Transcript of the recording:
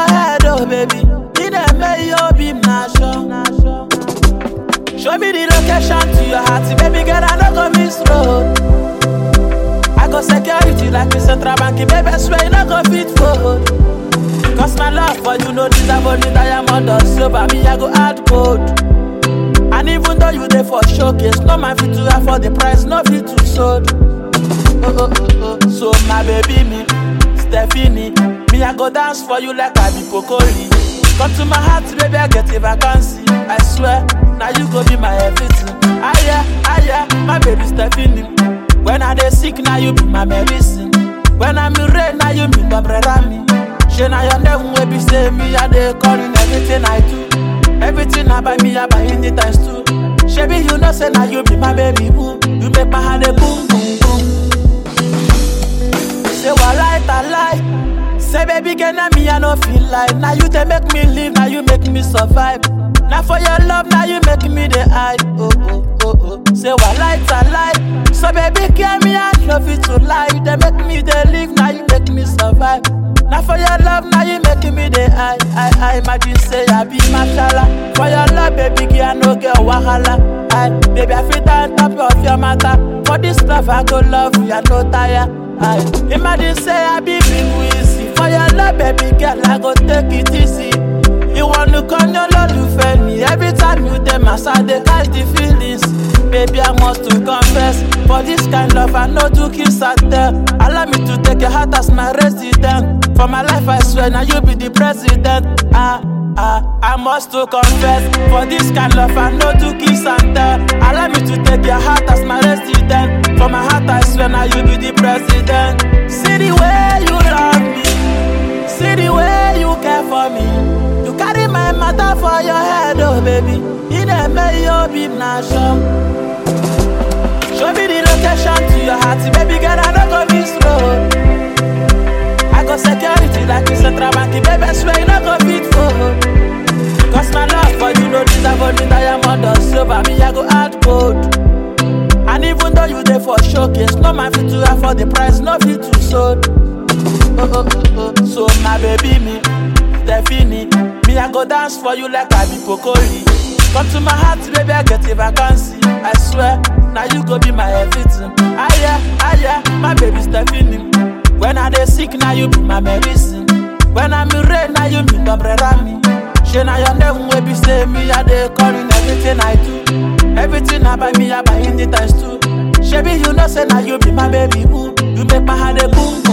your head, oh baby. In a may you be nasho. Show me the location to your heart, baby girl. I no go miss road. I go security like the central bank, baby. I swear you no go fit fold. Cause my love for you no deserve only diamond or silver. Me I go add gold. And even though you there for showcase, no man fit to afford the price, no fit to sold. Oh, oh, oh, oh. So my baby me, Stephanie, me I go dance for you like I be Pokoli. Come to my heart, baby, I get a vacancy. I swear, now you go be my everything. Ah yeah, ah yeah, my baby Stephanie. When I dey sick, now you be my medicine. When I'm in rain, now you be my brother me. She now your name will be say me, I dey calling everything I do. Everything I buy me, I buy in the times too. Shebi, you know, say now you be my baby boo. You make my heart a boom, boom, boom. Say what lie, I lie. Say baby, girl, now me I no feel like. Now you they make me live, now you make me survive. Now for your love, now you make me the hide. Oh oh oh oh. Say what lie, I lie. So baby, girl, me I love you to lie. You they make me the live, now you make me survive. Now for your love, now you making me the high. I I imagine say I be mashallah. For your love, baby, girl, I no get wahala. I baby, I feel on top of your matter. For this love, I go love you, I no tire. I imagine say I be big wheezy. For your love, baby, girl, I go take it easy. You want to come your love to fail me Every time you dey massage, they catch the feelings Baby, I must to confess For this kind love, I know to kiss and tell Allow me to take your heart as my resident For my life, I swear, now you be the president Ah, ah, I must to confess For this kind love, I know to kiss and tell Allow me to take your heart as my resident For my heart, I swear, now you be the president See the way you love me See the way you care for me You carry my matter for your head, oh baby In a may you be nasho Show me the location to your heart, baby girl, I no go miss road I go security like the central bank, baby, I swear you no go fit fold Cause my love for you no deserve only diamond or silver, me I go add gold And even though you there for showcase, no man fit to afford the price, no fit to sold oh, oh, oh, oh. So my baby me, Stephanie, me I go dance for you like I be Pokoli. Come to my heart, baby, I get a vacancy. I swear, now you go be my everything. Ah yeah, ah yeah, my baby Stephanie. When I dey sick, now you be my medicine. When I'm in rain, now you be my brother me. She now your name will be say me, I dey calling everything I do. Everything I buy me, I buy in the times too. Shebi, you know say now you be my baby boo. You make my heart a boom